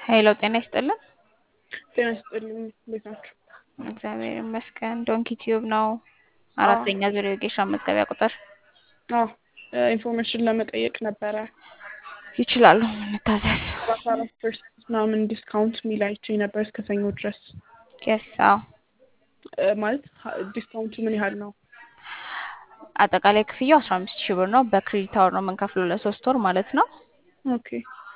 ሄሎ ጤና ይስጥልን። ጤና ይስጥልኝ። እንዴት ናችሁ? እግዚአብሔር ይመስገን። ዶንኪ ቲዩብ ነው። አራተኛ ዙር የወጌሻ መዝገቢያ ቁጥር አዎ ኢንፎርሜሽን ለመጠየቅ ነበረ። ይችላሉ እንታዘዝ። አስራ አራት ፐርሰንት ምናምን ዲስካውንት የሚል አይቼ ነበር እስከ ሰኞ ድረስ የስ አዎ እ ማለት ሀ- ዲስካውንቱ ምን ያህል ነው? አጠቃላይ ክፍያው አስራ አምስት ሺህ ብር ነው። በክሬዲት አወር ነው የምንከፍለው ለሶስት ወር ማለት ነው። ኦኬ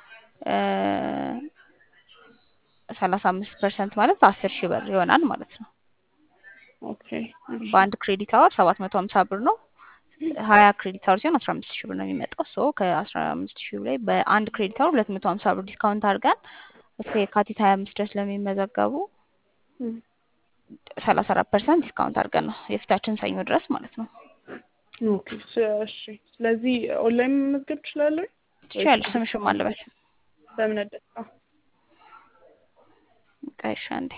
ሰላሳ አምስት ፐርሰንት ማለት አስር ሺህ ብር ይሆናል ማለት ነው። ኦኬ እሺ። በአንድ ክሬዲት አወር ሰባት መቶ ሀምሳ ብር ነው። ሀያ ክሬዲት አወር ሲሆን አስራ አምስት ሺህ ብር ነው የሚመጣው። ሶ ከአስራ አምስት ሺህ ላይ በአንድ ክሬዲት አወር ሁለት መቶ ሀምሳ ብር ዲስካውንት አድርገን እስከ የካቲት ሀያ አምስት ድረስ ለሚመዘገቡ እም፣ ሰላሳ አራት ፐርሰንት ዲስካውንት አድርገን ነው የፊታችን ሰኞ ድረስ ማለት ነው። ኦኬ ስ- እሺ። ስለዚህ ኦንላይን መመዝገብ እችላለሁ? ትችያለሽ። ስምሽም አለበት በእምነት ደስታ። ቀይሻ እንዴ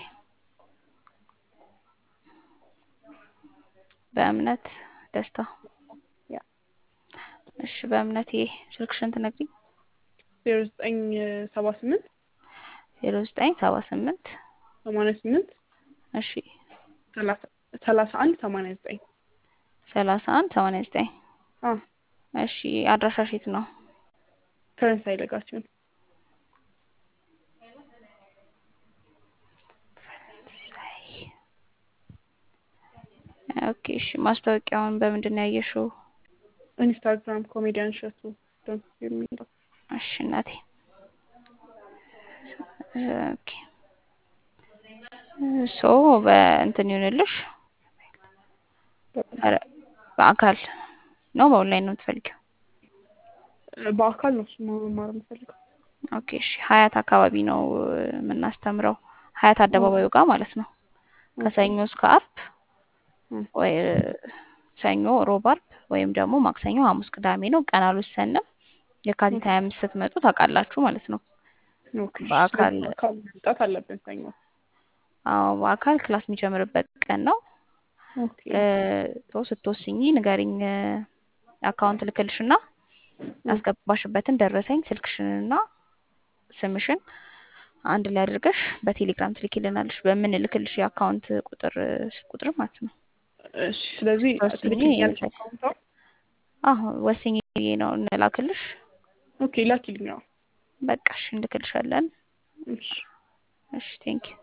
በእምነት ደስታ ያ እሺ በእምነት ይሄ ስልክሽን ትነግሪኝ ዜሮ ዘጠኝ ሰባ ስምንት ዜሮ ዘጠኝ ሰባ ስምንት ሰማንያ ስምንት እሺ ሰላሳ ሰላሳ አንድ ሰማንያ ዘጠኝ ሰላሳ አንድ ሰማንያ ዘጠኝ አዎ እሺ አድራሻሽ የት ነው? ፈረንሳይ ለጋሲዮን ኦኬ እሺ ማስታወቂያውን በምንድን ነው ያየሽው? ኢንስታግራም ኮሜዲያን እሸቱ ዶንት የሚለው እሺ እናቴ ኦኬ ሶ በእንትን ይሁንልሽ ኧረ በአካል ነው በኦንላይን ነው የምትፈልጊው? በአካል ነው እሱማ መማር የምፈልገው። ኦኬ እሺ ሀያት አካባቢ ነው የምናስተምረው ሀያት አደባባዩ ጋር ማለት ነው። ከሰኞ እስከ አርብ እም፣ ወይ ሰኞ፣ ሮብ፣ አርብ ወይም ደግሞ ማክሰኞ፣ ሐሙስ፣ ቅዳሜ ነው። ቀን አልወሰንም። የካቲት ሀያ አምስት ስትመጡ ታውቃላችሁ ማለት ነው። ኦኬ እሺ። በአካል ስለዚህ በአካል መምጣት አለብን ሰኞ። አዎ በአካል ክላስ የሚጀምርበት ቀን ነው። ኦኬ ቶ ስትወስኚ ንገሪኝ። አካውንት ልክልሽና ያስገባሽበትን ደረሰኝ ስልክሽንና ስምሽን አንድ ላይ አድርገሽ በቴሌግራም ትልኪልናለሽ። በምንልክልሽ የአካውንት ቁጥር ቁጥር ማለት ነው። እሺ። ስለዚህ ወስኜ ትልክልኛለሽ እንትን- አካውንቷ? አዎ ወስኜ ነው እንላክልሽ። ኦኬ ላኪልኝ። አዎ በቃ እሺ እንልክልሻለን። እሺ እሺ ቴንኪው